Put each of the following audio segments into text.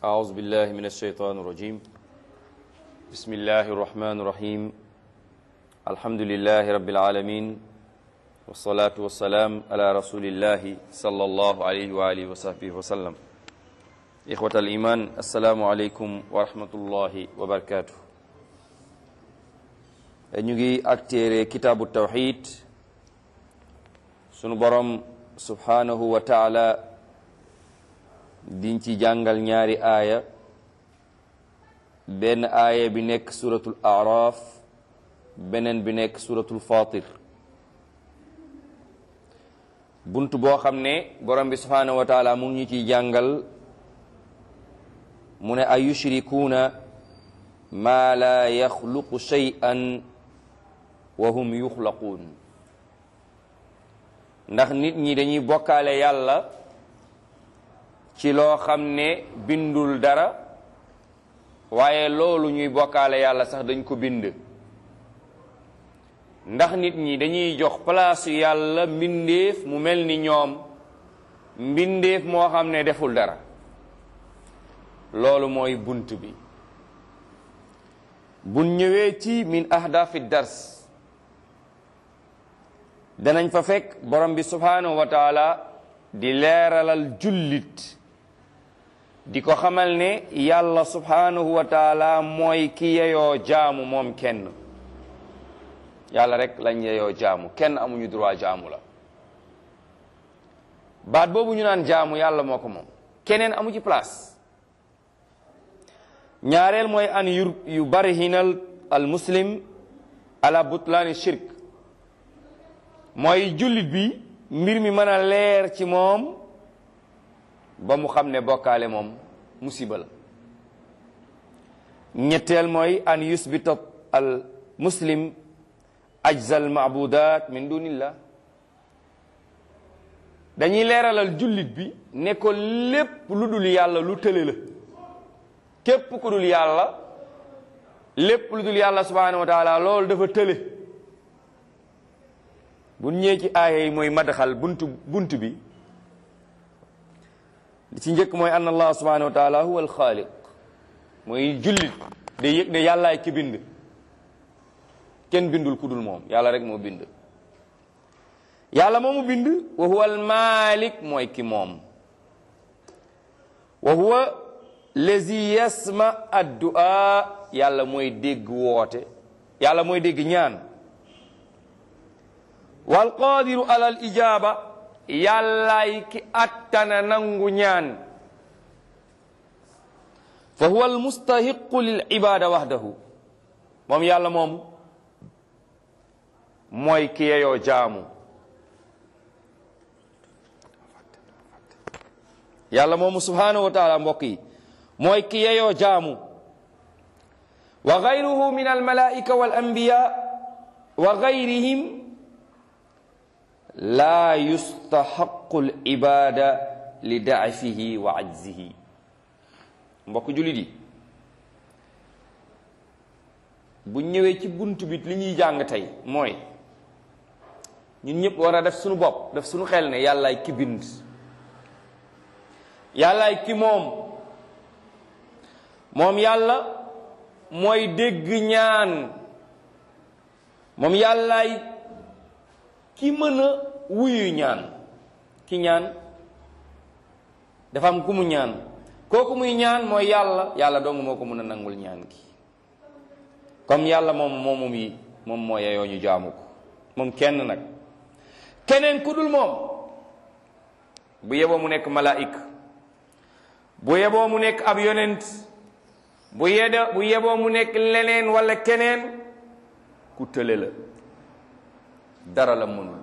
أعوذ بالله من الشيطان الرجيم بسم الله الرحمن الرحيم الحمد لله رب العالمين والصلاة والسلام على رسول الله صلى الله عليه وآله وصحبه وسلم إخوة الإيمان السلام عليكم ورحمة الله وبركاته ñu ngi ak téere kitaabu tawxid sunu borom subhanahu wa taala diñ ci jàngal ñaari aaya benn aaya bi nekk suratul araf beneen bi nekk suratul fatir bunt boo xam ne borom bi subhanahu wa taala mu ngi ñu ciy jàngal mu ne a yushrikuuna maa la yaxluqu shay'an wa hum yuxlaquun ndax nit ñi dañuy bokkaale yàlla ci loo xam ne bindul dara waaye loolu ñuy bokkaale yàlla sax dañ ko bind ndax nit ñi dañuy jox palaasu yàlla mbindeef mu mel ni ñoom mbindeef moo xam ne deful dara loolu mooy bunt bi bun ñëwee ci min ahdafi dars danañ fa fekk borom bi subhanahu wa taala di leeralal jullit di ko xamal ne yàlla subhanahu wa taala mooy ki yeyoo jaamu moom kenn yàlla rek lañ yeyoo jaamu kenn amuñu droit jaamu la baat boobu ñu naan jaamu yàlla moo ko moom keneen amu ci place ñaareel mooy an yu yu bari hinal al muslim ala butlaani shirk mooy jullit bi mbir mi mën a leer ci moom ba mu xam ne bokkaale moom musiba la ñetteel mooy an yusbita al muslim ajza al maabudat min dunillah dañuy leeralal jullit bi ne ko lépp lu dul yàlla lu tële la képp ku dul yàlla lépp lu dul yàlla subhanahu wa taala loolu dafa tële bu ñëwee ci aaya yi mooy madaxal buntu bunt bi li ci njëkk mooy anna allah subhanahu wa taala huwa alxaaliq mooy jullit day yëg ne yàllaay ki bind kenn bindul ku dul moom yàlla rek moo bind yàlla moomu bind wa huwa almalik mooy ki moom wa huwa lazi yasma addua yàlla mooy dégg woote yàlla mooy dégg ñaan wal qadiru alal ijaaba yàllaay ki attana nangu ñaan fa huwa al mustahiqu lil ibada wahdahu moom yàlla moom mooy ki yeyoo jaamu yàlla moomu subhanahu wa taala mbokk yi mooy ki yeyoo jaamu wa gayruhu min al malaika wal anbiya wa gayrihim laa yustaxaqu l ibada li daafihi wa ajzihi mbokk jullit yi bu ñëwee ci bunt bi li ñuy jàng tey mooy ñun ñëpp war a def suñu bopp def suñu xel ne yàllaay ki bind yàllaay ki moom moom yàlla mooy dégg ñaan moom yàllaay ki mën a wuyu ñaan ki ñaan dafa am ku mu ñaan kooku muy ñaan mooy yàlla yàlla dong moo ko mën a nangul ñaan gi comme yàlla moom moomum yi moom moo yeyoo ñu jaamu ko moom kenn nag keneen ku dul moom bu yeboo mu nekk malaik bu yeboo mu nekk ab yonent bu yede bu yeboo mu nekk leneen wala keneen ku tële la dara la mënul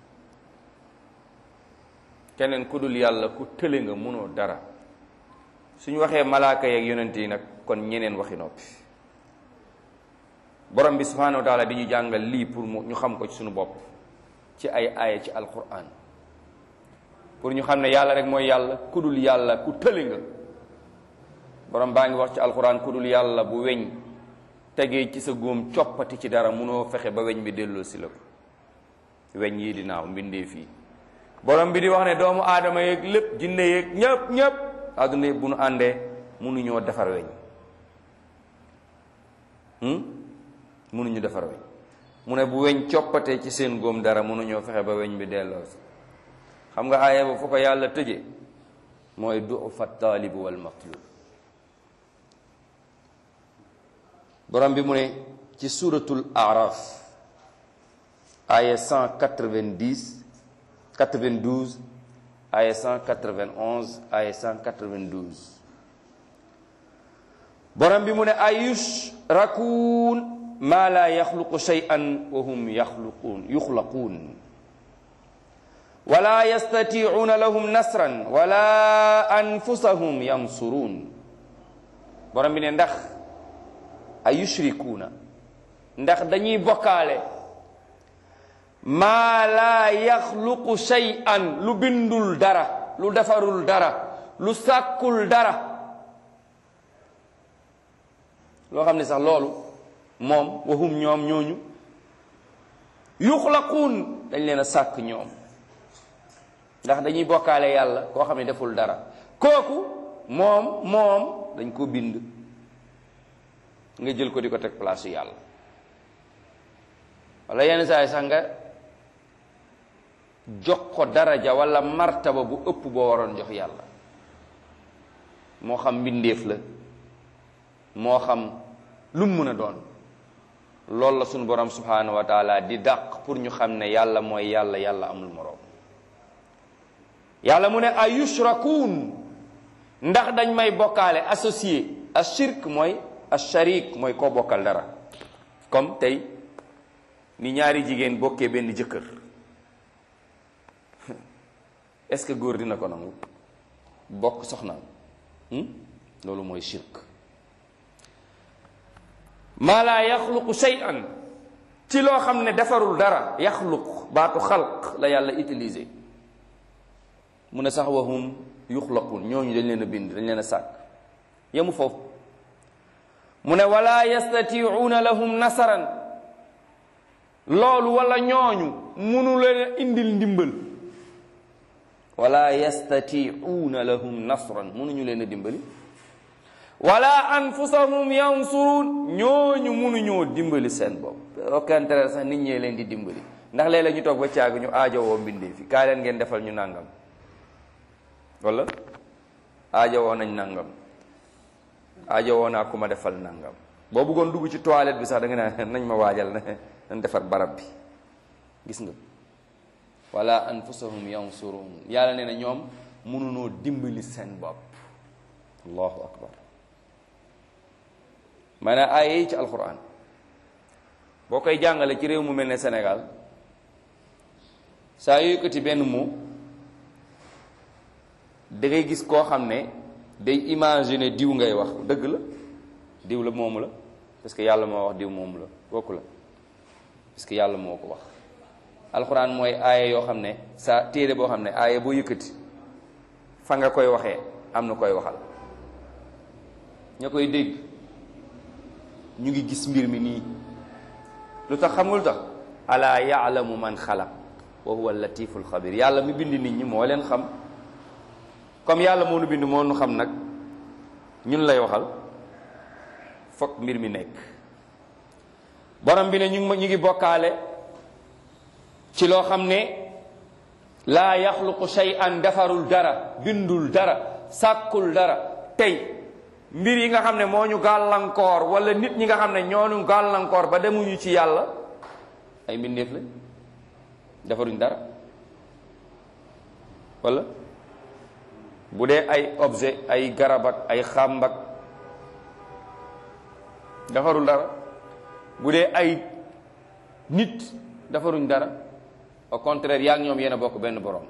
keneen ku dul yàlla ku tële nga mënoo dara suñu waxee malaaka yeeg yonent yi nag kon ñeneen waxi noppi borom bi subhanahu wa taala di ñu jàngal lii pour mu ñu xam ko ci suñu bopp ci ay aaya ci alquran pour ñu xam ne yàlla rek mooy yàlla ku dul yàlla ku tële nga borom baa ngi wax ci alquran ku dul yàlla bu weñ tegee ci sa góom coppati ci dara munoo fexe ba weñ bi delloo si la ko weñ yii di naaw mbindee fii borom bi di wax ne doomu aadama yeeg lépp jinne yeeg ñëpp ñëpp àdduna yëpp bu nu àndee mënuñoo defar weñ mënuñu defar weñ mu ne bu weñ coppatee ci seen góom dara mënuñoo fexe ba weñ bi delloo si xam nga aaya ba fu ko yàlla tëje mooy dufa taalibu wal matlub borom bi mu ne ci suratul araf aaya 190 92 aaya 191 aaya 192 borom bi mu ne ayush rakuun maa laa yaxluqu shay'an wa hum yaxluquun yuxlaquun wala yastatiicuuna lahum nasran wala anfusahum yansuruun borom bi ne ndax ay yushrikuuna ndax dañuy bokkaale maa laa yaxluqu shay'an lu bindul dara lu defarul dara lu sàkkul dara loo xam ne sax loolu moom wahum ñoom ñooñu yuxlaquun dañ leen a sàkk ñoom ndax dañuy bokkaale yàlla koo xam ne deful dara kooku moom moom dañ ko bind nga jël ko di ko teg place yàlla wala yenn saa yi sax nga jox ko daraja wala martaba bu ëpp boo waroon jox yàlla moo xam mbindeef la moo xam lu mu mën a doon loolu la sunu borom subhanahu wa taala di dàq pour ñu xam ne yàlla mooy yàlla yàlla amul moroom yàlla mu ne ay yushrakuun ndax dañ may bokkaale associé ashirk mooy asharik mooy koo bokkal dara comme tey ni ñaari jigéen bokkee benn jëkkër est-ce que góor dina ko nangu bokk soxnaam loolu mooy shirk maa laa yaxluqu shay'an ci loo xam ne defarul dara yaxluq baatu xalq la yàlla utilisé mu ne sax wahum yuxlaqun ñooñu dañ leen a bind dañ leen a sàkk yemu foofu mu ne wala yastatiuuna lahum nasaran loolu wala ñooñu munu leen a indil ndimbal wala yastatiuuna lahum nasran munuñu leen a dimbali wala anfusahum yansurun ñooñu munuñoo dimbali seen bopp au contraire sax nit ñee leen di dimbali ndax léeg-léeg ñu toog ba caag ñu aajowoo mbindee fi kaay leen ngeen defal ñu nàngam wala aajowoo nañ nàngam aajowoo naa ku ma defal nàngam boo bëggoon dugg ci toilette bi sax da nga naan nañ ma waajal na nañ defar barab bi gis nga wala anfusahum yansurun yàlla nee na ñoom mënunoo dimbali seen bopp allahu akbar maanaam aaya yi ci alquran boo koy jàngale ci réew mu mel ne Sénégal saa yu yëkkati benn mot da ngay gis koo xam ne day imaginer diw ngay wax dëgg la diw la moomu la parce que yàlla moo wax diw moomu la kooku la parce que yàlla moo ko wax alxuraan mooy aaya yoo xam ne sa téere boo xam ne aaya boo yëkkati fa nga koy waxee am na koy waxal ña koy dégg ñu ngi gis mbir mi nii lu tax xam nga lu tax alaa yaalamu man xalaq wa huwa latiful xabir yàlla mi bind nit ñi moo leen xam comme yàlla moo nu bind moo nu xam nag ñun lay waxal fokk mbir mi nekk borom bi ne ñu ngi ñu ngi bokkaale ci loo xam ne laa yaxluqu shay'an defarul dara bindul dara sàkkul dara tey mbir yi nga xam ne moo ñu gàllankoor wala nit ñi nga xam ne ñoo ñu gàllankoor ba demuñu ci yàlla ay mbindeef lañ defaruñ dara wala bu dee ay objet ay garab ak ay xàmb ak defarul dara bu dee ay nit defaruñ dara au contraire yaa ngi ñoom yéen a bokk benn borom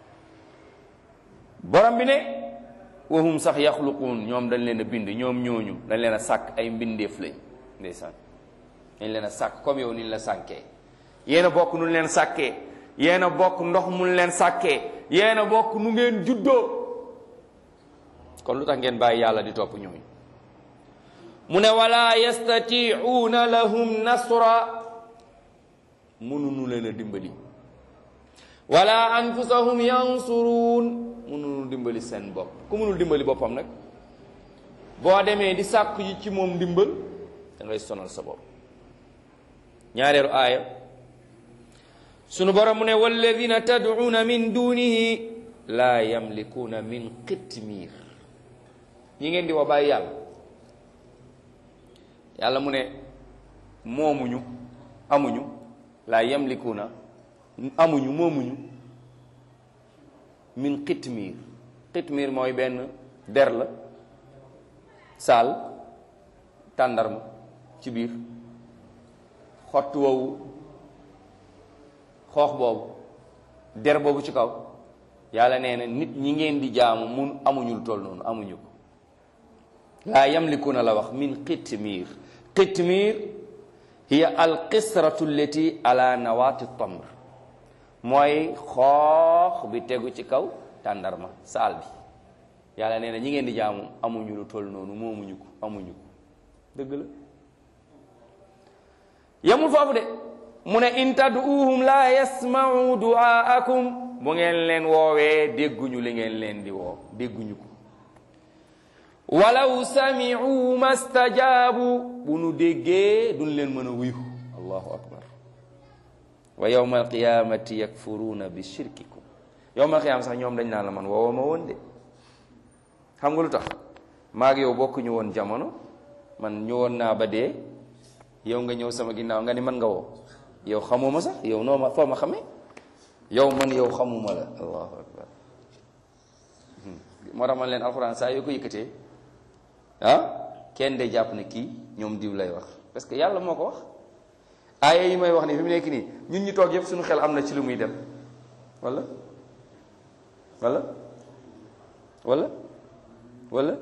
borom bi ne wahum sax yaxluquun ñoom dañ leen a bind ñoom ñooñu dañ leen a sàkk ay mbindeef lañ ndeysaan dañ leen a sàkk comme yow ni la sànkee yéen a bokk nu leen sàkkee yéen a bokk ndox mun leen sàkkee yéen a bokk nu ngeen juddoo kon lu tax ngeen bàyyi yàlla di topp ñooñu mu ne wala yastatiuuna lahum nasra mënunu leen a dimbali wala anfusahum yansuruun mënunu dimbali seen bopp ku mënul dimbali boppam nag boo demee di sàkku ji ci moom ndimbal da ngay sonal sa bopp ñaareelu aaya sunu borom mu ne walladina tad'uuna min dunihi laa yamlikuuna min qitmiir ñi ngeen di woo bàyyi yàlla yàlla mu ne moomuñu amuñu laa yamlikuuna amuñu moomuñu min qitmiir qitmiir mooy benn der la saal tàndarma ci biir xott woowu xoox boobu der boobu ci kaw yàlla nee na nit ñi ngeen di jaamu mun amuñu lu toll noonu amuñu ko laa yamlikuuna la wax min qitmiir qitmiir hiya alqisratu allati ala nawaati tamr mooy xoox bi tegu ci kaw tàndarma saal bi yàlla nee na ñi ngeen di jaamu amuñu lu toll noonu moomuñu ko amuñu ko dëgg la yamul foofu de mu ne in tad'uuhum laa yasma'u du'aakum bu ngeen leen woowee dégguñu li ngeen leen di woo dégguñu ko walaw sami'u mastajaabu bu nu déggee duñ leen mën a wuyu allahu akbar wa yawma alqiyamati yakfuruuna bi shirkikum yawma alqiyama sax ñoom dañ naan la man woowoo ma woon de xam nga lu tax maag yow bokkuñu woon jamono man ñëwoon naa ba dee yow nga ñëw sama ginnaaw nga ni man nga woo yow xamuma sax yow noo ma foo ma xamee yow man yow xamuma la allahu akbar moo tax man leen alxuraan saa yoo ko yëkkatee ah kenn de jàpp ne kii ñoom diw lay wax parce que yàlla moo ko wax aaya yi may wax ni fi mu nekk nii ñun ñu toog yëpp suñu xel am na ci lu muy dem wala wala wala wala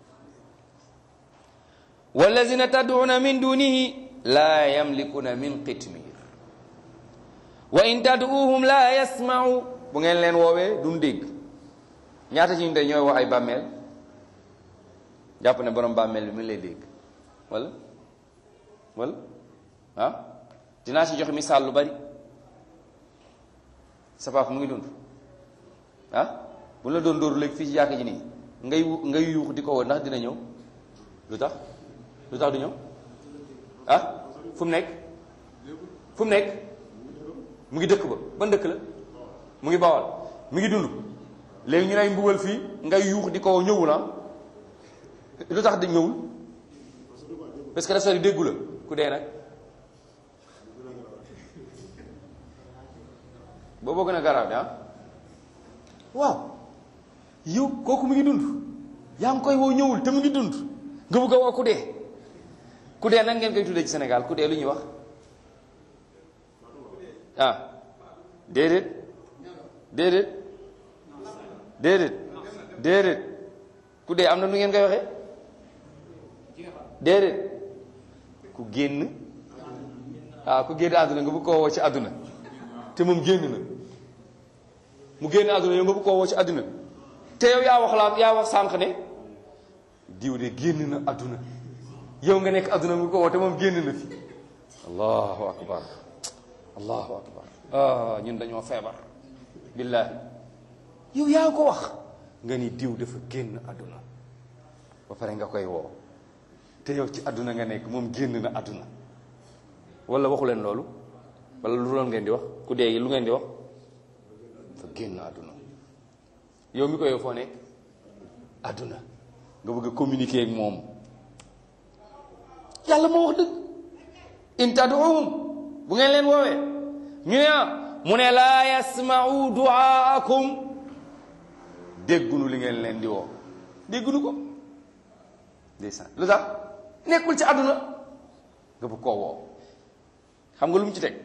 wallazina tad'una min dunihi la yamlikuna min qitmir wa in tad'uhum la yasma'u bu ngeen leen woowee duñ dégg ñaata ci ñu tey ñooy wax ay bàmmeel jàpp ne borom bàmmeel bi mu lay dégg wala wala ah dinaa ci joxe misaal lu bari sa papa mu ngi dund ah bu la doon dóoru léegi fii ci jàkk ji nii ngay ngay yuux di ko woo ndax dina ñëw lu tax lu tax du ñëw ah fu mu nekk fu mu nekk mu ngi dëkk ba ban dëkk la mu ngi bawal mu ngi dund léegi ñu lay mbugal fii ngay yuux di ko ñëwul ah lu tax di ñëwul parce que dafa déggu la ku dee nag booboo gën a garaaw de ah waaw yow kooku mu ngi dund yaa ngi koy woo ñëwul te mu ngi dund nga bëgg a woo ku dee ku dee nan ngeen koy tuddee ci Sénégal ku dee lu ñuy wax ah déedéet déedéet déedéet déedéet ku dee am na nu ngeen koy waxee déedéet ku génn ah ku génn àdduna nga bëgg koo woo ci àdduna te moom génn na mu génn àdduna yow nga bëgg koo woo ci àdduna te yow yaa wax laa yaa wax sànq ne diw de génn na àdduna yow nga nekk àdduna nga ko woo te moom génn na fi allahu akbar allahu akbar ah ñun dañoo feebar billaahi yow yaa ko wax nga ni diw dafa génn àdduna ba pare nga koy woo te yow ci àdduna nga nekk moom génn na àdduna wala waxu leen loolu wala lu loon ngeen di wax ku dee lu ngeen di wax dafa génn àdduna yow mi ko yow foo nekk àdduna nga bëgg a communiquer ak moom yàlla moo wax dëgg in tad'uhum bu ngeen leen woowee ñu ne ah mu ne laa yasma'u du'aakum déggunu li ngeen leen di woo déggunu ko ndeysaan lu tax nekkul ci àdduna nga bëgg koo woo xam nga lu mu ci teg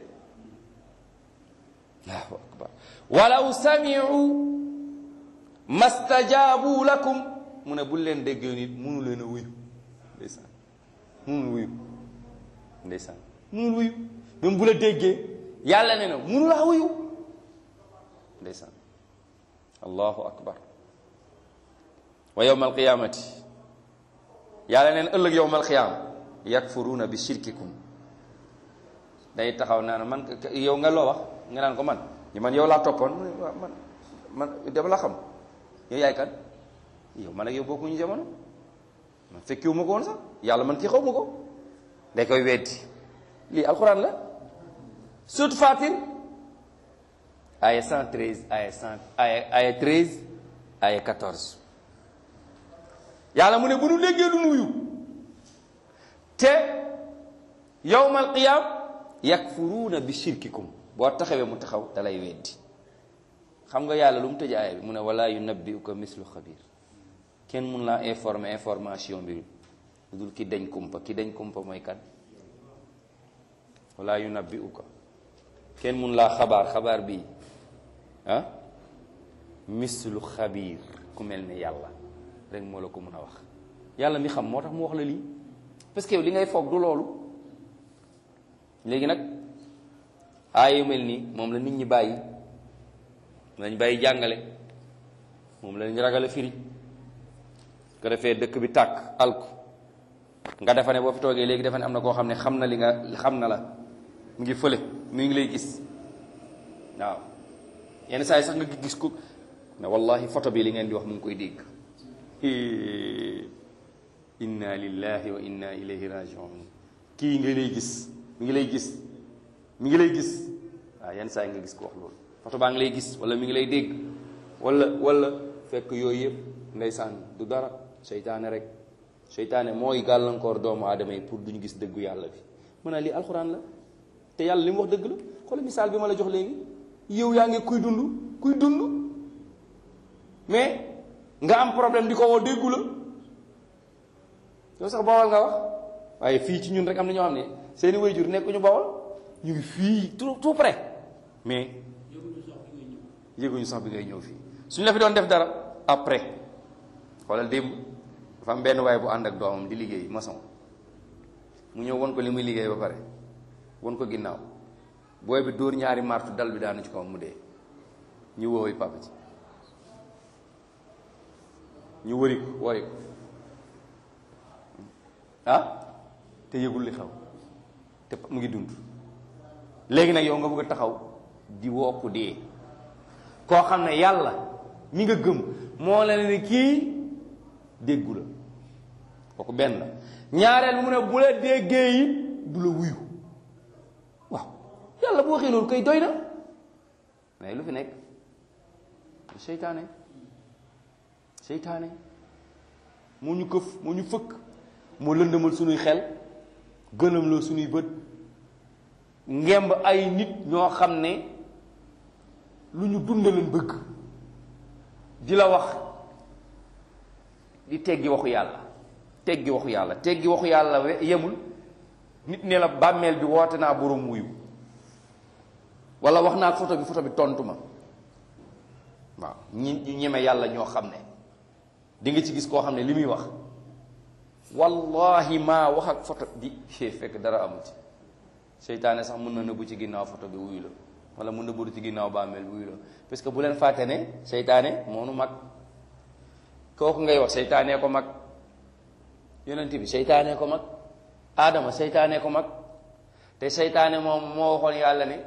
allahu akbar walaw sami'u mastajaabu lakum mu ne bul leen déggee nit munu leen a wuyu ndeysaan munul wuyu ndeysaan munul wuyu même bu la déggee yàlla ne na munu laa wuyu ndeysaan allahu akbar wa yawma alqiyamati yàlla neen ëllëg yawma alqiyama yakfuruuna bi shirkikum day taxaw naan man yow nga loo wax nga naan ko man ñu man yow laa toppoon mu ne waaw man man dama la xam yow yaay kan yow man ak yow bokkuñu jamono man fekkiwu ma ko woon sax yàlla man kii xaw ma ko day koy weddi lii alxuraan la surtout Fatir aya 113 aya 100 aya aya 13 aya 14 yàlla mu ne bu nu déggee du nuyu te yawmal qiyaam yakfuruuna bi shirkikum boo taxawee mu taxaw da lay weddi xam nga yàlla lu mu tëj aaya bi mu ne wala yunabbiuka mislu xabir kenn mun laa informer information bi lu dul ki dañ kumpa ki dañ kumpa mooy kan wala yunabbiuka kenn mun laa xabaar xabaar bii ah mislu xabir ku mel ne yàlla rek moo la ko mun a wax yàlla mi xam moo tax mu wax la lii parce que yow li ngay foog du loolu léegi nag aaya yu mel nii moom la nit ñi bàyyi lañ bàyyi jàngale moom lañ ragale firi ko defee dëkk bi tàkk alku nga defa ne boo fi toogee léegi defa ne am na koo xam ne xam na li nga xam na la mu ngi fële mu ngi lay gis waaw yenn saa yi sax nga gis ko ne wallahi photo bi li ngeen di wax mu ngi koy dégg inna lillahi wa inna ilayhi rajiun kii nga lay gis mi ngi lay gis mi ngi lay gis waaw yenn saa yi nga gis ko wax loolu photo baa ngi lay gis wala mi ngi lay dégg wala wala fekk yooyu yëpp ndeysaan du dara seytaane rek seytaane mooy gàllankoor doomu aadama yi pour duñu gis dëggu yàlla bi mu ne lii alxuraan la te yàlla li mu wax dëgg la xoolal misaal bi ma la jox léegi yow yaa ngi kuy dund kuy dund mais nga am problème di ko woo déggu la yow sax bawal nga wax waaye fii ci ñun rek am na ñoo xam ne seeni waajur nekkuñu bawal ñu ngi fii tout tout près mais yëguñu sax bi ngay ñëw fii suñu la fi doon def dara après xoolal démb dafa am benn waaye bu ànd ak doomam di liggéey maçon mu ñëw won ko li muy liggéey ba pare won ko ginnaaw booy bi dóor ñaari martu dal bi daanu ci kaw mu dee ñu woowi papa ci ñu wëri ko wooyi ko ah te yëgul li xew te mu ngi dund léegi nag yow nga bëgg a taxaw di wokku dee koo xam ne yàlla mi nga gëm moo la ne kii déggu la kooku benn la ñaareel mu ne bu la déggee yi du la wuyu waaw yàlla bu waxee loolu koy doy na mais lu fi nekk seytaane seytaane moo ñu këf moo ñu fëkk moo lëndëmal suñuy xel gëlëm la suñuy bët ngemb ay nit ñoo xam ne lu ñu dundaleen bëgg di la wax di teggi waxu yàlla teggi waxu yàlla teggi waxu yàlla yemul nit ne la bàmmeel bi woote naa borom wuyu wala wax naa photo bi photo bi tontu ma waaw ñi ñu ñeme yàlla ñoo xam ne di nga ci gis koo xam ne li muy wax wallahi maa wax ak photo di fekk dara amu ci seytaane sax mën na nëbbu ci ginnaaw photo bi wuyu la wala mu nëbbu ci ginnaaw bàmmeel bi wuyu la parce que bu leen fàtte ne seytaane moonu mag kooku ngay wax seytaanee ko mag yonent bi seytaanee ko mag aadama seytaanee ko mag te seytaane moom moo waxoon yàlla ne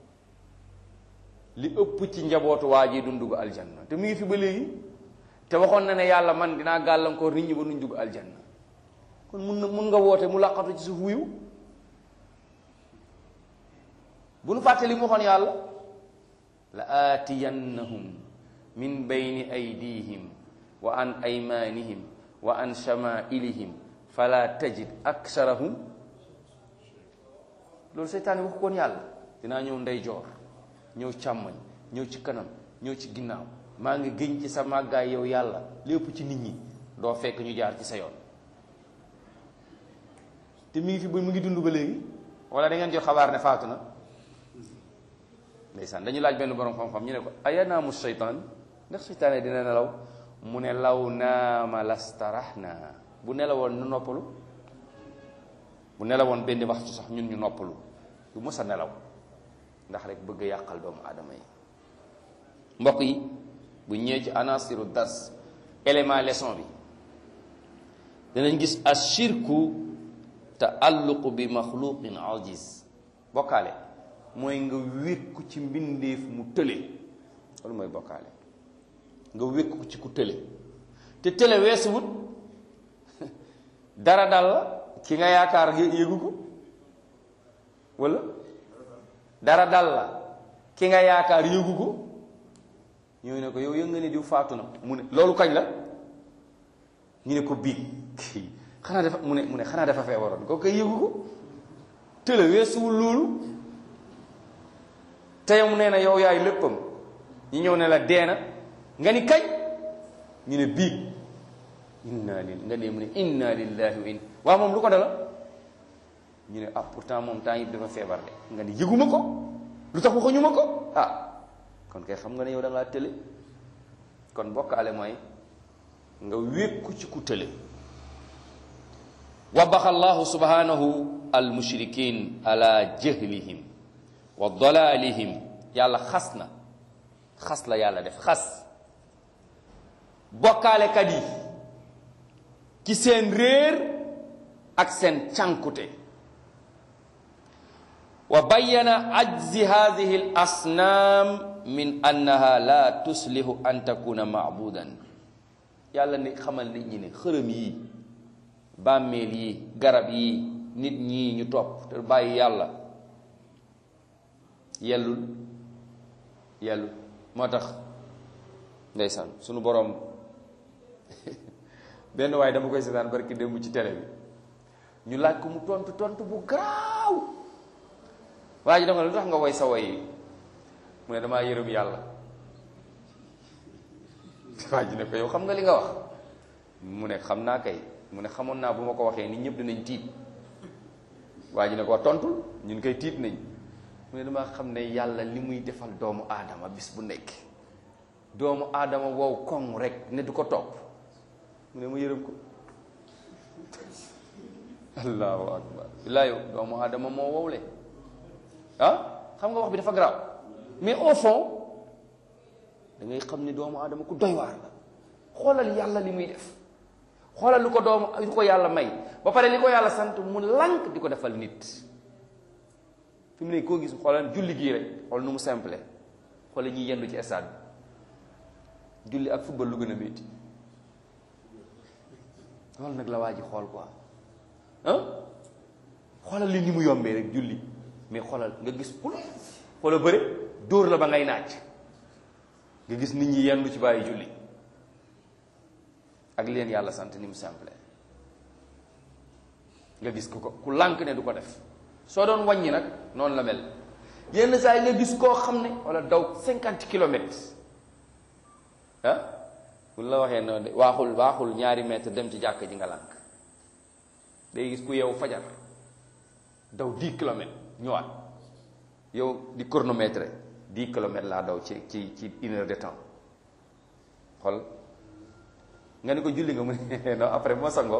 li ëpp ci njabootu waa ji duñ dugg aljanna te mu ngi fi ba léegi te waxoon na ne yàlla man dinaa gàllankoor nit ñi ba nuñ dugg aljanna kon mun na mun nga woote mu laqatu ci suuf wuyu bu nu fàtte li mu waxoon yàlla la aatiyannahum min bayni aydihim wa an aymanihim wa an shamailihim fala tajid aksarahum loolu seytaane wax koon yàlla dinaa ñëw ndeyjoor ñëw càmmoñ ñëw ci kanam ñëw ci ginnaaw maa ngi gëñ ci sa màggaay yow yàlla lépp ci nit ñi doo fekk ñu jaar ci sa yoon te mi ngi fi ba mu ngi dund ba léegi wala da ngeen jot xabaar ne faatu na ndeysaan dañu laaj benn borom xam-xam ñu ne ko ayanaamu seytaan ndax seytaane dina nelaw mu ne law naama lastarahna bu nelawoon nu noppalu bu nelawoon benn waxtu sax ñun ñu noppalu du mës a nelaw ndax rek bëgg a yàqal doomu aadama yi mbokk yi bu ñëwee ci anasiru dars élément leçon bi danañ gis ashirku taalluqu bi maxluqin ajiz bokkaale mooy nga wékku ci mbindeef mu tële loolu mooy bokkaale nga wékku ci ku tële te tële weesuwut dara dal la ki nga yaakaar yëgu ko wala dara dal la ki nga yaakaar yëgu ko ñëw ne ko yow yëg nga ni diw faatu na mu ne loolu kañ la ñu ne ko biig xanaa dafa mu ne mu ne xanaa dafa feebaroon ko koy yëgu ko tële weesuwul loolu te yow nee na yow yaay léppam ñu ñëw ne la deena nga ni kañ ñu ne biig inna lil nga ne mu ne inna lillahi wa inna waaw moom lu ko dala ñu ne ah pourtant moom temps yëpp dafa feebar de nga ni yëguma ko lu tax waxuñu ma ko ah kon kay xam nga ne yow da ngaa tële kon bokkaale mooy nga wékku ci ku tële wabaxa allahu subhanahu al mushrikin ala jahlihim wa dalalihim yàlla xas na xas la yàlla def xas bokkaalekat yi ci seen réer ak seen cànkute wa bayyana ajzi hadihi al asnaam min annaha la tuslihu an takuna maabudan yàlla ni xamal nit ñi ne xërëm yi bàmmeel yi garab yi nit ñi ñu topp te bàyyi yàlla yellul yellul moo tax ndeysaan sunu boroom benn waaye dama koy seetaan barki démb ci télé bi ñu laaj ko mu tontu tontu bu garaaw waa ji dama lu tax nga woy sa woy yi mu ne damaa yërëm yàlla waa ji ne ko yow xam nga li nga wax mu ne xam naa kay mu ne xamoon naa bu ma ko waxee nit ñëpp dinañ tiit waa ji ne ko tontul ñun koy tiit nañ mu ne damaa xam ne yàlla li muy defal doomu aadama bis bu nekk doomu aadama wow koŋ rek ne du ko topp mu ne ma yërëm ko allahu akbar billaa yow doomu aadama moo wowle ah xam nga wax bi dafa garaaw mais au fond da ngay xam ne doomu aadama ku doy waar la xoolal yàlla li muy def xoolal lu ko doomu lu ko yàlla may ba pare li ko yàlla sant mu lànk di ko defal nit fi mu ne koo gis xoolal julli gii rek xool nu mu simple xoolal ñuy yendu ci stade bi julli ak football lu gën a métti loolu nag la waa ji xool quoi ah xoolal li ni mu yombee rek julli mais xoolal nga gis pul xoolal bëre dóor la ba ngay naaj nga gis nit ñi yendu ci bàyyi julli ak leen yàlla sant ni mu simple nga gis ku ko ku lànk ne du ko def soo doon wàññi nag noonu la mel yenn saa yi nga gis koo xam ne wala daw cinquante kilomètres ah bu la waxee noonu de waaxul waaxul ñaari mètre dem ci jàkk ji nga lànk day gis ku yow fajar daw dix kilomètres ñëwaat yow di chronomètre dix kilomètres laa daw ci ci ci une heure de temps xool nga ni ko julli nga mu ne non après bu ma sangoo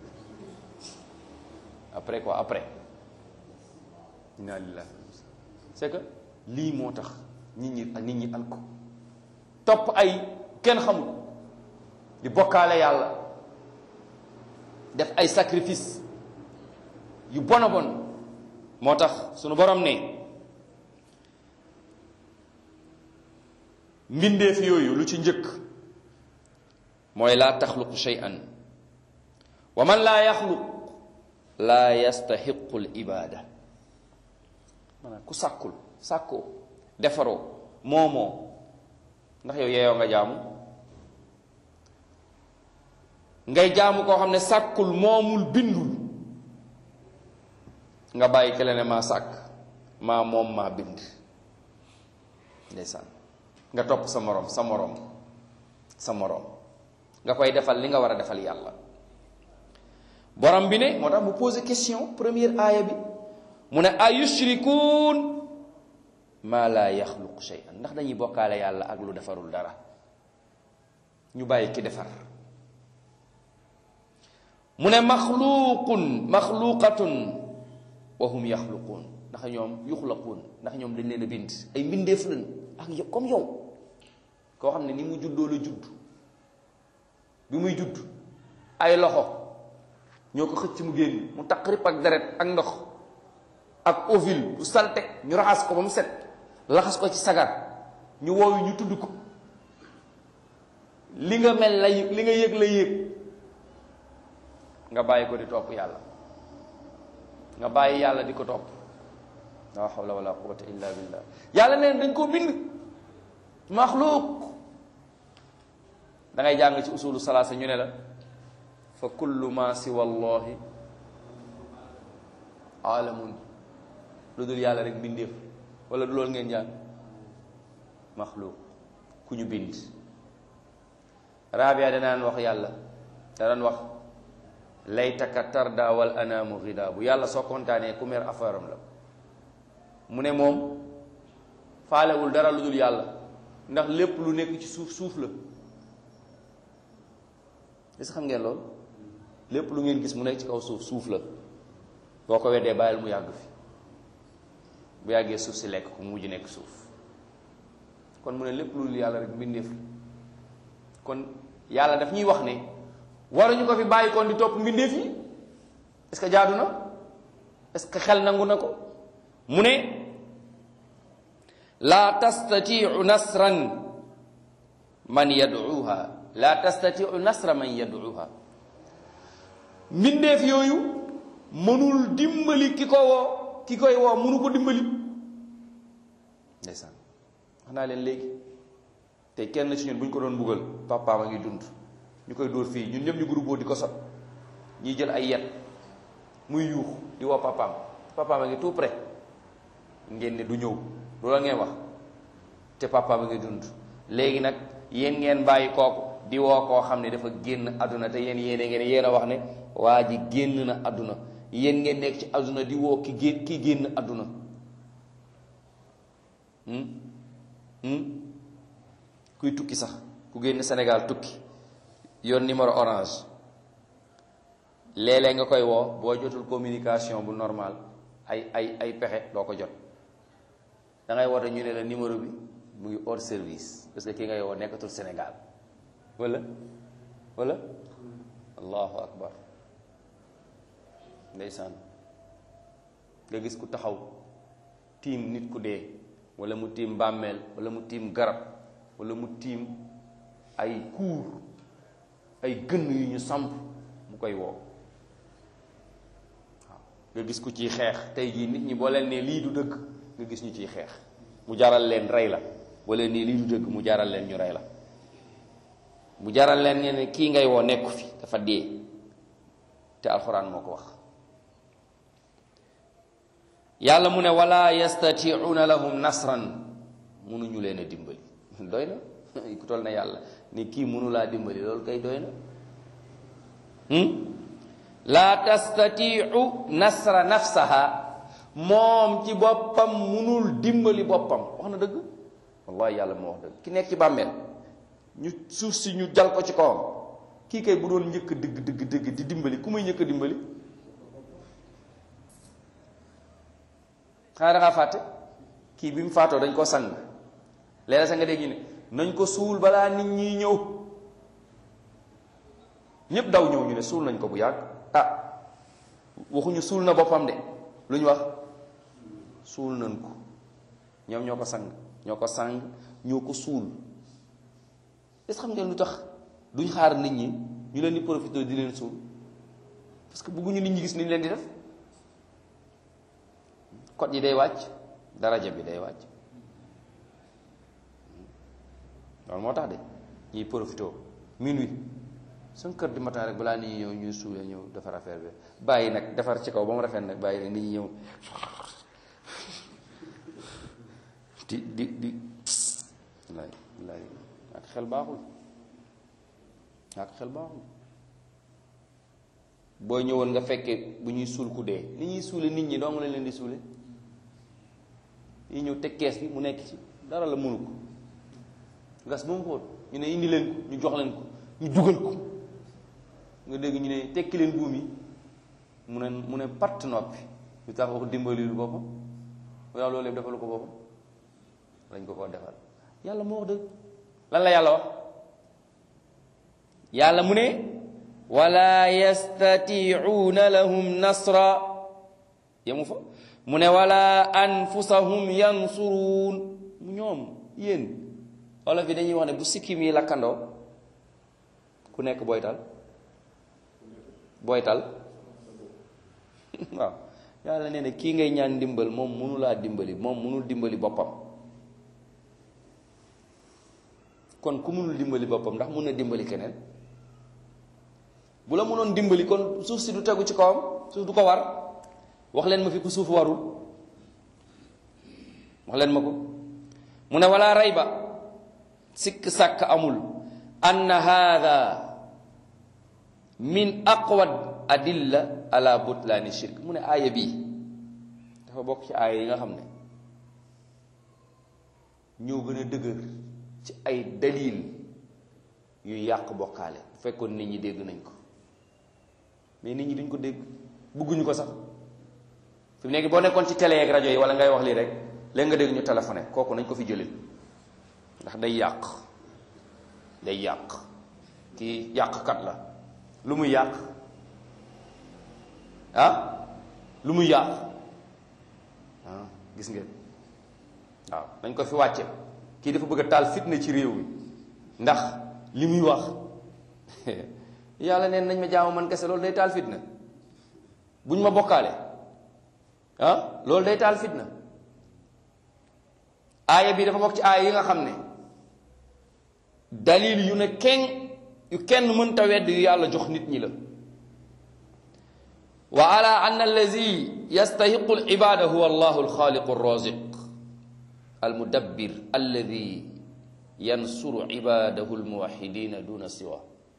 après quoi après inna lillahi c'est que lii moo tax nit ñi nit ñi al ko topp ay kenn xamul di bokkaale yàlla def ay sacrifice yu bon a bon moo tax sunu borom ne mbindeef yooyu lu ci njëkk mooy laa taxluqu shay'an wa man laa yaxluq laa yastaxiqu l ibada maanaam ku sàkkul sàkkoo defaroo moomoo ndax yow yeeyoo nga jaamu ngay jaamu koo xam ne sàkkul moomul bindul nga bàyyi kele ne maa sàkk maa moom maa bind ndeysaan nga topp sa moroom sa moroom sa moroom nga koy defal li nga war a defal yàlla borom bi ne moo tax mu posé question première aaya bi mu ne ayushrikuun maa laa yaxluq shay'an ndax dañuy bokkaale yàlla ak lu defarul dara ñu bàyyi ki defar mu ne maxluuqun maxluuqatun wa hum yaxluquun ndax ñoom yuxlaquun ndax ñoom dañ leen a bind ay mbindeef lañ ak yow comme yow koo xam ne ni mu juddoo la judd bi muy judd ay loxo ñoo ko xëcc mu génn mu taqrib ak deret ak ndox ak ovule bu salte ñu raxas ko ba mu set laxas ko ci sagar ñu woowu ñu tudd ko li nga mel la li nga yëg la yëg nga bàyyi ko di topp yàlla nga bàyyi yàlla di ko topp la hawla wala quwwata illa billah yàlla neen dañ koo bind maxluuq da ngay jàng ci usulu salaasa ñu ne la fa kullu ma siwa allahi alamun lu dul yàlla rek bindeef wala du loolu ngeen jàng maxluuq ku ñu bind rabia danaan wax yàlla da daan wax laytaka tarda wal anaamu ghida bu yàlla soo kontaanee ku mer affaire am la mu ne moom faalewul dara lu dul yàlla ndax lépp lu nekk ci suuf suuf la est-ce que xam ngeen loolu lépp lu ngeen gis mu nekk ci kaw suuf suuf la boo ko weddee bàyyil mu yàgg fi bu yàggee suuf si lekk ko mu mujj nekk suuf kon mu ne lépp lu dul yàlla rek mbindeef la kon yàlla daf ñuy wax ne waruñu ko fi bàyyi kon di topp mbindeef yi est-ce que jaadu na est-ce que xel nangu na ko mu ne laa tastatiu nasran man yad'uha laa tastatiu nasra man yad'uha mbindeef yooyu mënul dimbali ki ko woo ki koy woo mënu ko dimbali ndeysaan wax naa leen léegi te kenn ci ñun bu ñu ko doon buggal papaam a ngi dund ñu koy dóor fii ñun ñëpp ñu groupe di ko sot ñiy jël ay yet muy yuux di woo papaam papaam a ngi tout près ngeen ne du ñëw loolu la ngeen wax te papaam a ngi dund léegi nag yéen ngeen bàyyi kooku di woo koo xam ne dafa génn àdduna te yéen yéene ngeen yéen a wax ne waa ji génn na àdduna yéen ngeen nekk ci àdduna di woo ki gén ki génn àdduna kuy tukki sax ku génn Sénégal tukki yoon numéro orange léeg-léeg nga koy woo boo jotul communication bu normal ay ay ay pexe doo ko jot da ngay woote ñu ne la numéro bi mu ngi hors service parce que ki ngay woo nekkatul Sénégal wala wala allahu akbar ndeysaan nga gis ku taxaw tiim nit ku dee wala mu tiim bàmmeel wala mu tiim garab wala mu tiim ay kuur ay gënn yu ñu samp mu koy woo waaw nga gis ku ciy xeex tey jii nit ñi boo leen nee lii du dëgg nga gis ñu ciy xeex mu jaral leen rey la boo leen nee lii du dëgg mu jaral leen ñu rey la mu jaral leen ngeen ne kii ngay woo nekku fi dafa dee te alxuraan moo ko wax yàlla mu ne wala yastatiuuna lahum nasran munuñu leen a dimbali doy na ku toll na yàlla ni kii munu laa dimbali loolu kay doy na laa tastatiu nasra nafsaha moom ci boppam munul dimbali boppam wax na dëgg wallahi yàlla moo wax dëgg ki nekk ci bàmmeel ñu suuf si ñu jal ko ci kawam kii kay bu doon njëkk dëgg dëgg dëgg di dimbali ku muy njëkk a dimbali xanaa da ngaa fàtte kii bi mu faatoo dañ ko sang léeg-léeg sa nga dégg ñu ne nañ ko suul balaa nit ñi ñëw ñépp daw ñëw ñu ne suul nañ ko bu yàgg ah waxuñu suul na boppam de lu ñu wax suul nañ ko ñoom ñoo ko sang ñoo ko sang ñoo ko suul est-ce xam ngeen lu tax duñ xaar nit ñi ñu leen di profité di leen suul parce que bëgguñu nit ñi gis ni ñu leen di def code yi day wàcc daraja bi day wàcc loolu moo tax de ñuy profité minuit cinq heures du matin rek balaa nit ñi ñëw ñuy suulee ñëw defar affaire bi bàyyi nag defar ci kaw ba mu rafet nag bàyyi nag nit ñi ñëw di di di wallaay wallaay ak xel baaxul ak xel baaxul boo ñëwoon nga fekkee bu ñuy suul ku dee ni ñuy suule nit ñi dong lañ leen di suule yi ñëw teg kees bi mu nekk ci dara la mënu ko gas ba mu xóot ñu ne indi leen ko ñu jox leen ko ñu dugal ko nga dégg ñu ne tekki leen buum yi mu ne mu ne patt noppi lu tax wax dimbali lu boppam waaw loolu yëpp defalu ko boppam lañ ko ko defal yàlla moo wax dëgg lan la yàlla wax yàlla mu ne wala yastatiuuna lahum nasra yemu fa mu ne wala anfusahum yansuruun ñoom yéen olof yi dañuy wax ne bu sikkim yi lakkandoo ku nekk booy tal booy tal waaw yàlla nee na kii ngay ñaan ndimbal moom mënulaa dimbali moom mënul dimbali boppam kon ku mënul dimbali boppam ndax mun na dimbali keneen bu la mënoon dimbali kon suuf si du tegu ci kawam suuf du ko war wax leen ma fi ku suuf warul wax leen ma ko mu ne wala rayba sikk sàkk amul anna haada min aqwad adilla ala butlaani shirk mu ne aaya bii dafa bokk ci aaya yi nga xam ne ñoo gën a dëgër ci ay dalil yu yàq bokkaale bu fekkoon nit ñi dégg nañ ko mais nit ñi duñ ko dégg bëgguñu ko sax fi mu nekk boo nekkoon ci télé ak rajo yi wala ngay wax lii rek léegi nga dégg ñu téléphoné kooku nañ ko fi jëlee ndax day yàq day yàq kii yàqkat la lu muy yàq ah lu muy yàq ah gis ngeen waaw dañ ko fi wàcce kii dafa bëgg a taal fitna ci réew mi ndax li muy wax yàlla neen nañ ma jaamu man kese loolu day taal fitna buñ ma bokkaale ah loolu day taal fitna aaya bi dafa bokk ci aaya yi nga xam ne dalil yu ne kenn yu kenn mënta wedd yu yàlla jox nit ñi la wa ala an allazi yastahiqu al ibada huwa allahu alxaaliqu alraziq almudabbir alladi yansuru ibadahu almuwahidina duna siwa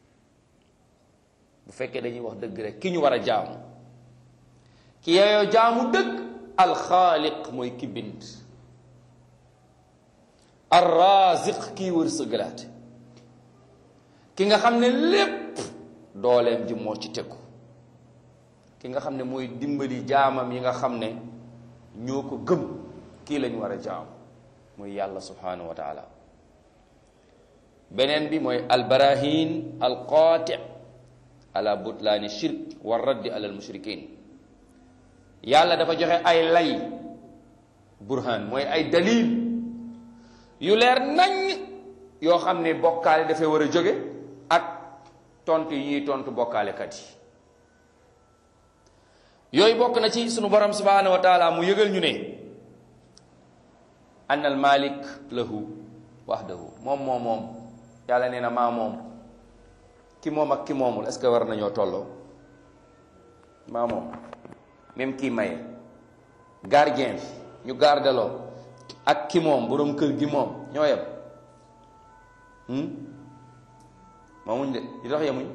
bu fekkee dañuy wax dëgg rek ki ñu war a jaamu ki yeyoo jaamu dëgg alxaaliq mooy ki bind arraziq kii wërsëgalaate ki nga xam ne lépp dooleem ji moo ci tegu ki nga xam ne mooy dimbali jaamam yi nga xam ne ñoo ko gëm kii lañu war a jaam mooy yàlla subhanahu wa taala beneen bi mooy albarahin alqaati ala butlaani shirk wa raddi ala almushrikin yàlla dafa joxe ay lay burhan mooy ay dalil yu leer nañ yoo xam ne bokkaale dafay war a jóge ak tontu yi ñuy tontu bokkaalekat yi yooyu bokk na ci sunu borom subhanahu wa taala mu yëgal ñu ne anna al malik lahu wahdahu moom moom moom yàlla nee na maa moom ki moom ak ki moomul est-ce que war nañoo tolloo maa moom même kii maye gardien bi ñu gardeloo ak ki moom boroom kër gi moom ñoo yem moomuñ de li tax yemuñ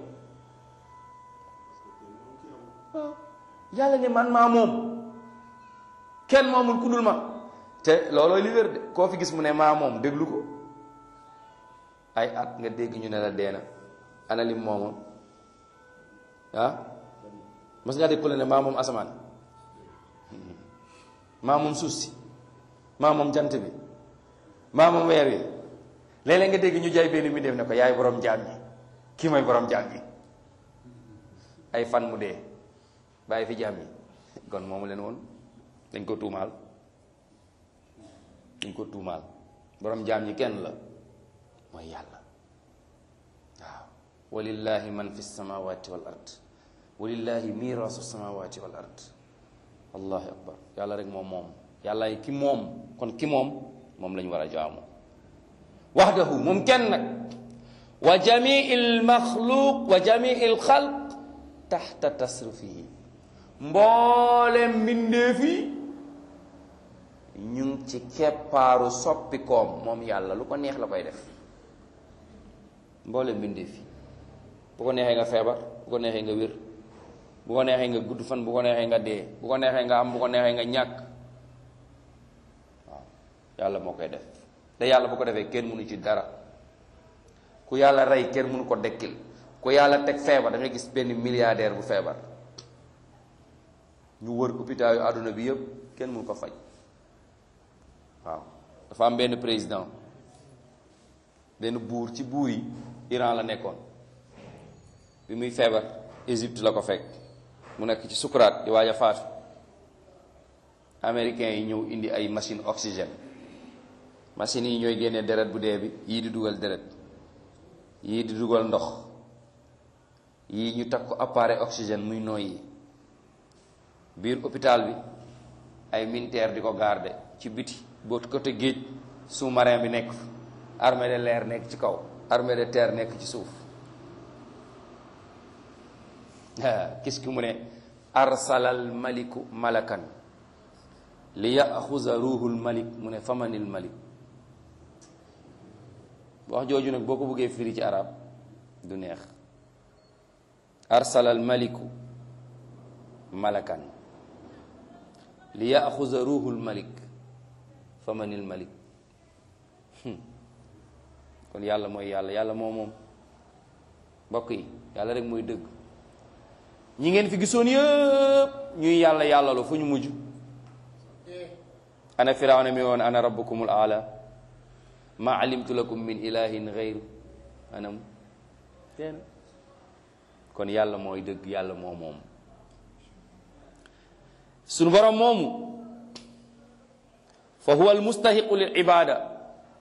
waaw yàlla ne man maa moom kenn moomul ku dul ma te loolooy li wér de koo fi gis mu ne maa moom déglu ko ay at nga dégg ñu ne la deena ana lim moomoon ah mas ngaa dégg ku la ne maa moom asamaan maa moom suuf si maa moom jant bi maa moom weer wi léeg-léeg nga dégg ñu jaay benn mi def ne ko yaay borom jaam ñi kii mooy borom jaam ñi ay fan mu dee bàyyi fi jaam ñi kon moomu leen woon dañ ko tuumaal dañ ko tuumaal borom jaam ñi kenn la mooy yàlla waaw walillahi man fi samawati wal ard walillahi mirasu samawati wal ard allahu akbar yàlla rek moom moom yàlla ki moom kon ki moom moom lañu war a jaamu waxdahu moom kenn nag wa jamii l maxluq wa jamii l xalq taxta tasrifihi mboolem mbindeef yi ñu ngi ci keppaaru soppikoom moom yàlla lu ko neex la koy def mboolem mbindeef yi bu ko neexee nga feebar bu ko neexee nga wér bu ko neexee nga gudd fan bu ko neexee nga dee bu ko neexee nga am bu ko neexee nga ñàkk waaw yàlla moo koy def te yàlla bu ko defee kenn mënu ci dara ku yàlla rey kenn mënu ko dekkil ku yàlla teg feebar dangay gis benn milliardaire bu feebar ñu wër hôpital yu àdduna bi yëpp kenn mënu ko faj waaw dafa am benn président benn buur ci buur yi Iran la nekkoon bi muy feebar Égypte la ko fekk mu nekk ci sukuraat di waaj a faatu américains yi ñëw indi ay machine oxygène machines yi ñooy génnee deret bu dee bi yii di dugal deret yii di dugal ndox yi ñu takk ko appareil oxygène muy noyyi biir hôpital bi ay militaire di ko garder ci biti boo côté géej sous-marin bi nekk fa armée de l'air nekk ci kaw armée de terre nekk ci suuf kis ki mu ne arsalal maliku malakan li yaxuza ruuhul malik mu ne famanil malik wax jooju nag boo ko bëggee firi ci arab du neex arsalal maliku malakan li yaxuza ruuhul malik famanil malik kon yàlla mooy yàlla yàlla moo moom mbokk yi yàlla rek mooy dëgg ñi ngeen fi gisoon yëpp ñuy yàlla yàllalu fu ñu mujj ana firawna mi woon ana rabbukumul aala ma alimtu lakum min ilahin gayru anam teen kon yàlla mooy dëgg yàlla moo moom sunu borom moomu fa huwa almustahiqu lil ibada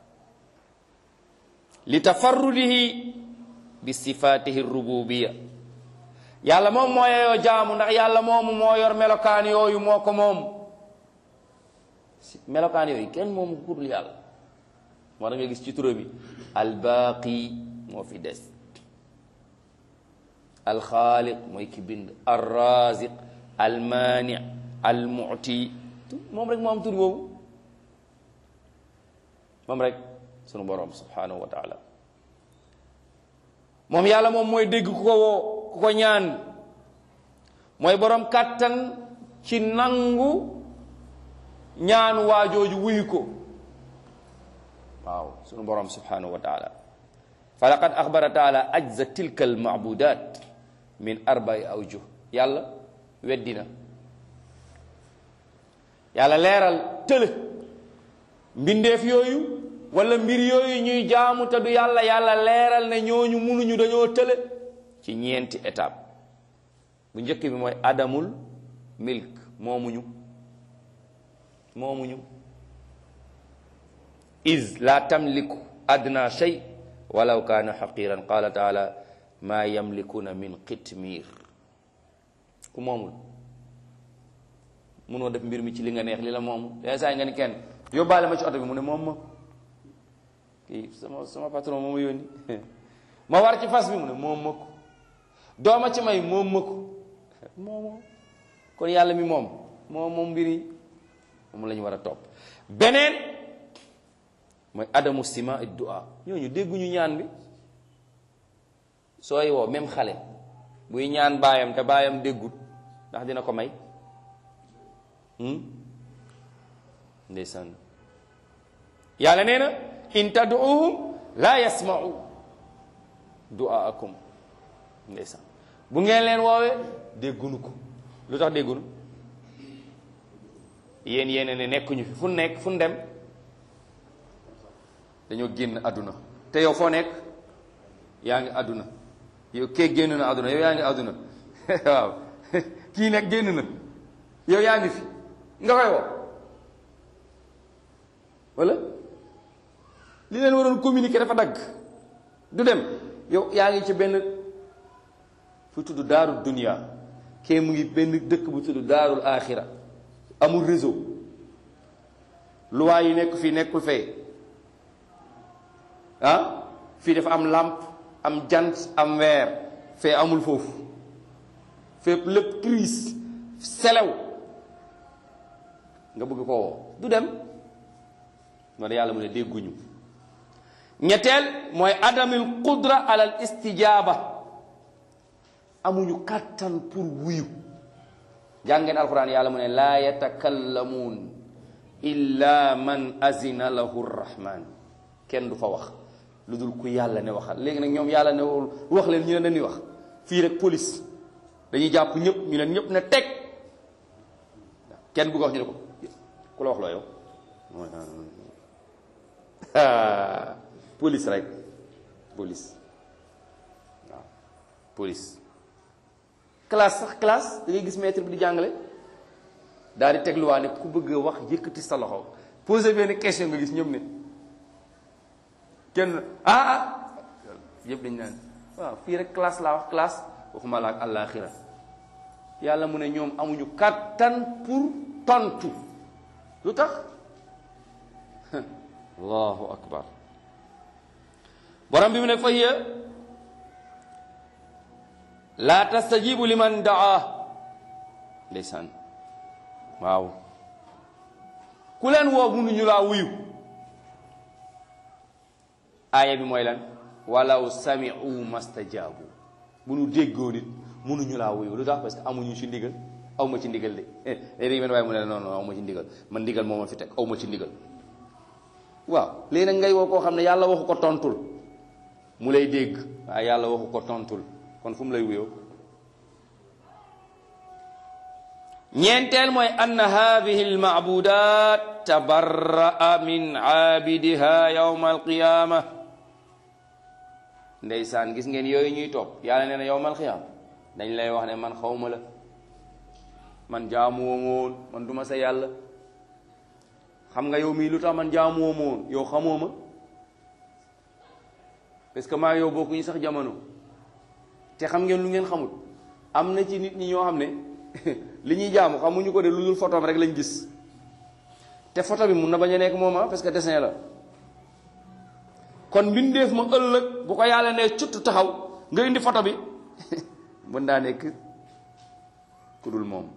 li tafarrudihi bi sifatihi rububiya yàlla moom moo yeyoo jaamu ndax yàlla moomu moo yor melokaan yooyu moo ko moom melokaan yooyu kenn moomu ku dul yàlla moo tax nga gis ci tura bi albaaqi moo fi des alxaaliq mooy ki bind alraziq almaani almuti moom rek moo am tur boobu moom rek sunu borom subhanahu wa taala moom yàlla moom mooy dégg ku ko woo ku ko ñaan mooy borom kàttan ci nangu ñaan waajooju wuyu ko waaw sunu borom subhanahu wa taala fa laqad axbara taala ajza tilka almaabudat min arbai awjuh yàlla weddina yàlla leeral tële mbindeef yooyu wala mbir yooyu ñuy jaamu te du yàlla yàlla leeral ne ñooñu munuñu dañoo tële ci ñeenti étape bu njëkk bi mooy adamul milk moomuñu moomuñu iz la tamliku adna shay walaw kaana xaqiran qala taala maa yamlikuna min qitmir ku moomul munoo def mbir mi ci li nga neex li la moomu leen saa yi nga ni kenn yóbbaale ma ci oto bi mu ne moom ma kii sama sama patron moo ma yónni ma war ci fas bi mu ne moom ma ko dooma ci may moom ma ko moomoo kon yàlla mi moom moom moom mbir yi moom la ñu war a topp beneen mooy adamu sima du'a ñooñu dégguñu ñaan bi sooy woo même xale buy ñaan baayam te baayam déggut ndax dina ko may ndeysaan yàlla nee na in tad'uhum la yasma'u du'aakum ndeysaan bu ngeen leen woowee déggunu ko lu tax déggunu yéen yéen ne nekkuñu fi fu nekk fu dem dañoo génn àdduna te yow foo nekk yaa ngi àdduna yow kee génn na àdduna yow yaa ngi àdduna waaw kii nekk génn na yow yaa ngi fi nga koy woo wala li leen waroon communiquer dafa dagg du dem yow yaa ngi ci benn fu tudd daarul dunia kee mu ngi benn dëkk bu tudd daarul axira amul réseau loi yi nekk fii nekkul fee ah fii dafa am làmp am jant am weer fee amul foofu fépp lépp crise selew nga bëgg ko woo du dem moo da yàlla mu ne dégguñu ñetteel mooy adamil qudra alal istijaaba amuñu kàttan pour wuyu jàngeen alquran yàlla mu ne laa yatakallamuun illa man azina lahu rrahman kenn du fa wax lu dul ku yàlla ne waxal léegi nag ñoom yàlla ne wax leen ñu ne dañuy wax fii rek police dañuy jàpp ñëpp ñu leen ñëpp ne teg kenn bëgg wax ñu ne ko ku la wax loo yow police rek police waaw police classe sax classe da ngay gis maître bi di jàngale daal di tegluwaa ne ku bëgg a wax yëkkati sa loxo posé benn question nga gis ñëpp ne kenn ah ah yëpp dañ naan waaw fii rek classe laa wax classe waxuma la ak àllaaxira yàlla mu ne ñoom amuñu kàttan pour tontu lu tax allahu akbar borom bi mu ne fa hiya laa tastajibu liman daa ndeysaan waaw ku leen woo mënuñu laa wuyu aaya bi mooy lan walaw sami'u mastajabu bu nu déggoo nit mënuñu laa wuyu lu tax parce que amuñu ci ndigal aw ma ci ndigal de léegi benn waaye mu ne non non aw ma ci ndigal man ndigal moo ma fi teg aw ma ci ndigal waaw léegi nag ngay woo koo xam ne yàlla waxu ko tontul mu lay dégg waaye yàlla waxu ko tontul kon fu mu lay wuyoo ñeenteel mooy anna hadihi almaabudat tabarra'a min aabidiha yawma alqiyama ndeysaan gis ngeen yooyu ñuy topp yàlla nee na yawma alqiyama dañ lay wax ne man xawma la man jaamuwoo ma woon man duma sa yàlla xam nga yow mii lu tax man jaamuwoo ma woon yow xamoo ma parce que maa yow bokkuñu sax jamono te xam ngeen lu ngeen xamul am na ci nit ñi ñoo xam ne li ñuy jaamu xamuñu ko de lu dul photo rek lañ gis te photo bi mun na bañ a nekk moom parce que dessin la kon mbindeef ma ëllëg bu ko yàlla ne cutt taxaw nga indi photo bi mën naa nekk ku dul moom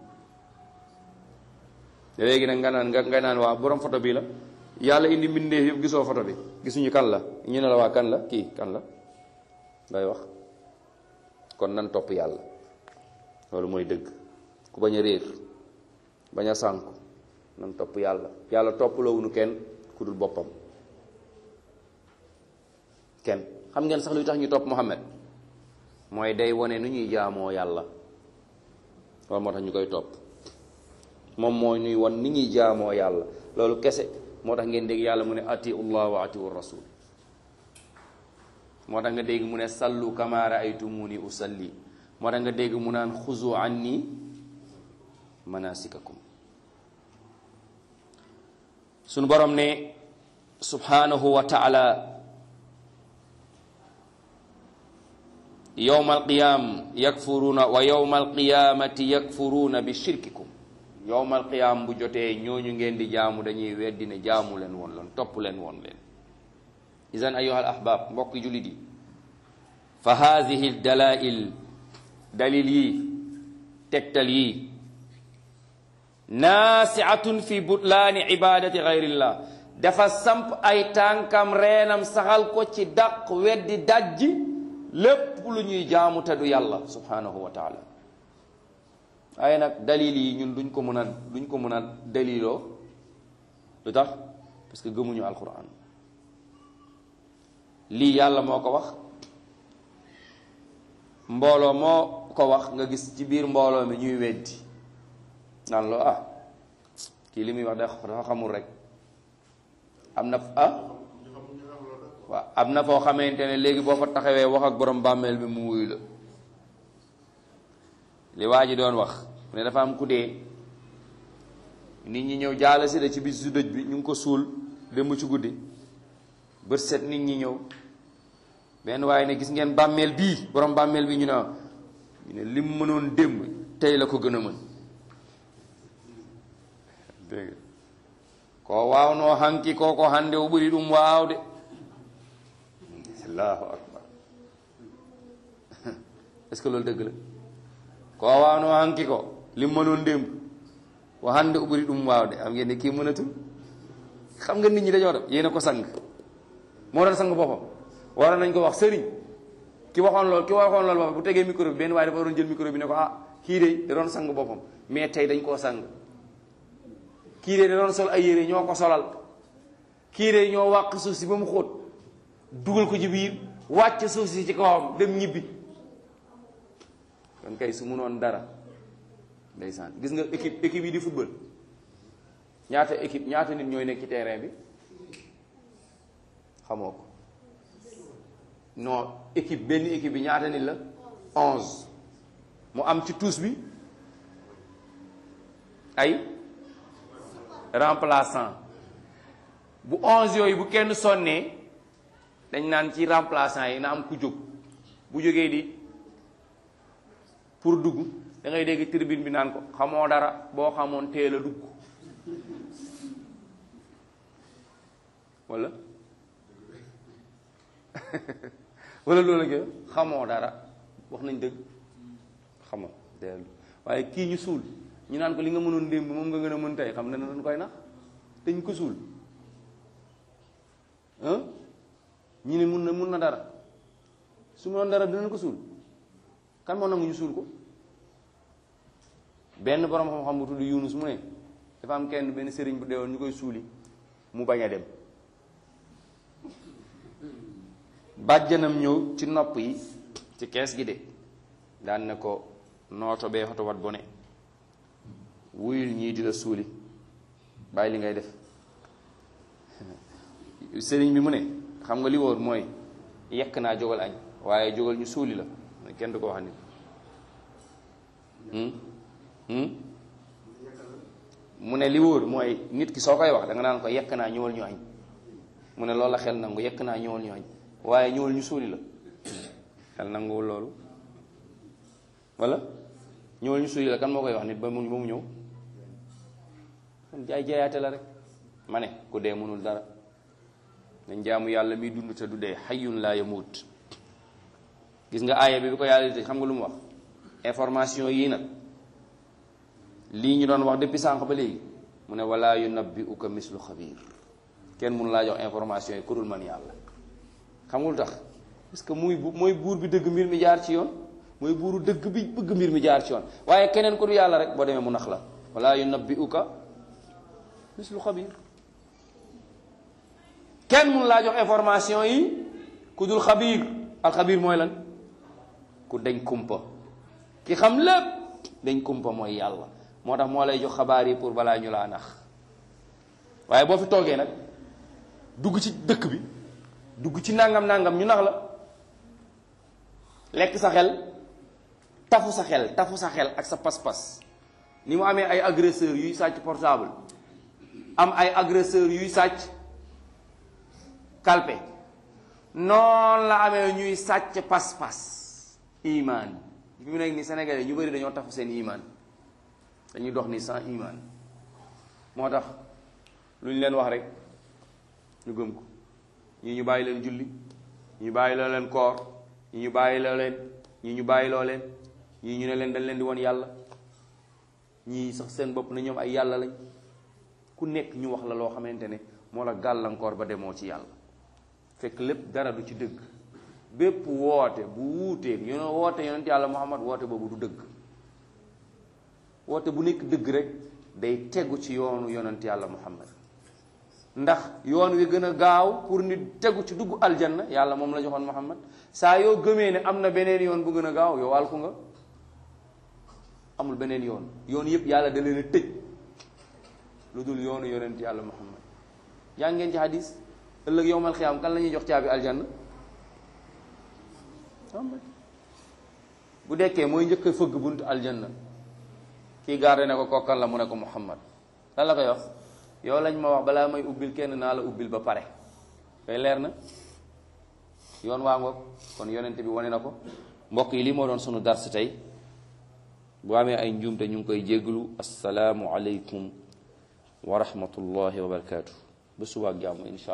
léegi nag nga naan nga nga naan waa borom photo bi la yàlla indi mbindeef yëpp gisoo photo bi gisuñu kan la ñu ne la waa kan la kii kan la ngay wax kon nan topp yàlla loolu mooy dëgg ku bañ a réer bañ a sànku nan topp yàlla yàlla toppaloowuñu kenn ku dul boppam kenn xam ngeen sax luy tax ñu topp Muhammad mooy day wone nu ñuy jaamoo yàlla loolu moo tax ñu koy topp moom moo ñuy won ni ñuy jaamoo yàlla loolu kese moo tax ngeen dégg yàlla mu ne atiu llah wa atiu rasul moo tax nga dégg mu ne sallu kama raaytumuni usalli moo tax nga dégg mu naan xuzu anni manasikakum sunu borom ne subhanahu wa taala yowma alqiyam yakfuruuna wa yowma alqiyamati yakfuruuna bi shirkikum yowma alqiyam bu jotee ñooñu ngeen di jaamu dañuy weddi ne jaamu leen woon leen topp leen woon leen idan ayuha al ahbab mbokk jullit yi fa haadihi dalail dalil yi tegtal yi naasiatun fi butlaani ibadati gayrillah dafa samp ay tànkam reenam saxal ko ci daq weddi dajji lépp lu ñuy jaamu te du yàlla subhanahu wa taala waaye nag dalil yi ñun duñ ko mën a duñ ko mën a daliloo lu tax parce que gëmuñu alquran lii yàlla moo ko wax mbooloo moo ko wax nga gis ci biir mbooloo mi ñuy weddi naan loo ah kii li muy wax dafa xamul rek am na ah waaw am na foo xamante ne léegi boo fa taxawee wax ak borom bàmmeel bi mu wuyu la li waa ji doon wax mu ne dafa am ku dee nit ñi ñëw jaala si de ci bis su dëj bi ñu ngi ko suul démb ci guddi bët set nit ñi ñëw benn waaye ne gis ngeen bàmmeel bii borom bàmmeel bi ñu ne ñu ne lim mënoon démb tey la ko gën a mën dégg ko waawnoo hanki ko ko hande o ɓuri ɗum waawde allahu akbar est ce que loolu dëgg la ko waawnoo hanki ko lim mënoon démb o hande o ɓuri ɗum waawde am ngeen ne kii mënatul xam nga nit ñi dañoo def yéena ko sang moo doon sang boppam waroon nañ ko wax sëriñ ki waxoon loolu ki waxoon loolu boppam bu tegee micro bi benn waaye dafa doon jël micro bi ne ko ah kii de da doon sang boppam mais tey dañ koo sang kii de da doon sol ay yére ñoo ko solal kii de ñoo wàq suuf si ba mu xóot dugal ko ci biir wàcc suuf si ci kawam dem ñibbi kon kay su munoon dara ndeysaan gis nga équipe équipe yi di football ñaata équipe ñaata nit ñooy nekk ci terrain bi xamoo ko non équipe benn équipe bi ñaata nit la onze mu am ci tous bi ay remplaçant bu onze yooyu bu kenn sonnee dañ naan ci remplaçant yi na am ku jóg bu jógee di pour dugg da ngay dégg tribune bi naan ko xamoo dara boo xamoon teel a dugg wala wala loolu la xamoo dara wax nañ dëgg xamoo teel waaye kii ñu suul ñu naan ko li nga mënoon démb moom nga gën a mën tey xam ne dañ koy nax te ñu ko suul ñu ne mun na mun na dara su mënoon dara dinañ ko suul kan moo nangu ñu suul ko benn borom xam-xam bu tudd Yunus mu ne dafa am kenn benn sëriñ bu deewoon ñu koy suuli mu bañ a dem bàjjanam ñëw ci nopp yi ci kees gi de daan ne ko nooto bee xoto wat bone wuyul ñii di la suuli bàyyi li ngay def sëriñ bi mu ne xam nga li wóor mooy yekk naa jógal añ waaye jógal ñu suuli la kenn du ko wax nit mu ne li wóor mooy nit ki soo koy wax da nga naan ko yekk naa ñëwal ñu añ mu ne loolu la xel nangu yekk naa ñëwal ñu añ waaye ñëwal ñu suuli la xel nanguwul loolu wala ñëwal ñu suuli la kan moo koy wax nit ba mu ba mu ñëw kon jaay jaayaate la rek ma ne ku dee mënul dara dañ jaamu yàlla miy dund te du dee xayyun laa yamuut gis nga aaya bi bi ko yàlla di xam nga lu mu wax information yii nag lii ñu doon wax depuis sànq ba léegi mu ne wala yunabbi'uka mislu xabiir kenn mënu laa jox information yi ku dul man yàlla xam nga lu tax parce que muy mooy buur bi dëgg mbir mi jaar ci yoon mooy buuru dëgg bi bëgg mbir mi jaar ci yoon waaye keneen ku dul yàlla rek boo demee mu nax la wala yunabbi'uka mislu xabiir kenn mënu laa jox information yi ku dul xabiir alxabiir mooy lan ku dañ kumpa ki xam lépp dañ kumpa mooy yàlla moo tax moo lay jox xabaar yi pour balaa ñu laa nax waaye boo fi toogee nag dugg ci dëkk bi dugg ci nangam nangam ñu nax la lekk sa xel tafu sa xel tafu sa xel ak sa pas-pas ni mu amee ay agresseurs yuy sàcc portable am ay agresseurs yuy sàcc kalpe noonu la amee ñuy sàcc pas-pas iman fi mu nekk ni Sénégalais ñu bëri dañoo tafu seen iman dañuy dox ni sans iman moo tax lu ñu leen wax rek ñu gëm ko ñii ñu bàyyi leen julli ñii ñu bàyyi loo leen koor ñii ñu bàyyi loo leen ñii ñu bàyyi loo leen ñii ñu ne leen dañ leen di woon yàlla ñii sax seen bopp na ñoom ay yàlla lañ ku nekk ñu wax la loo xamante ne moo la gàllankoor ba demoo ci yàlla fekk lépp dara du ci dëgg bépp woote bu wuuteeg ñu ne woote yonent yàlla Muhammad woote boobu du dëgg woote bu nekk dëgg rek day tegu ci yoonu yonent yàlla Muhammad ndax yoon wi gën a gaaw pour nit tegu ci dugg aljanna yàlla moom la joxoon Muhammad saa yoo gëmee ne am na beneen yoon bu gën a gaaw yow alku nga amul beneen yoon yoon yëpp yàlla da leen a tëj lu dul yoonu yonent yàlla Muhammad yaa ngeen ci hadis ëllëg yowmal xiyaam kan la ñuy jox caabi aljanna bu dekkee mooy njëkk a fëgg buntu aljanna kii garde ne ko kokkal la mu ne ko Muhammad lan la koy wax yow lañ ma wax balaa may ubbil kenn naa la ubbil ba pare koy leer na yoon waa ngoog kon yonent bi wane na ko mbokk yi lii moo doon sunu dars tey bu amee ay njuumte ñu ngi koy jégglu assalaamu aleykum wa rahmatullahi wa barakaatu ba subaak jàmm insha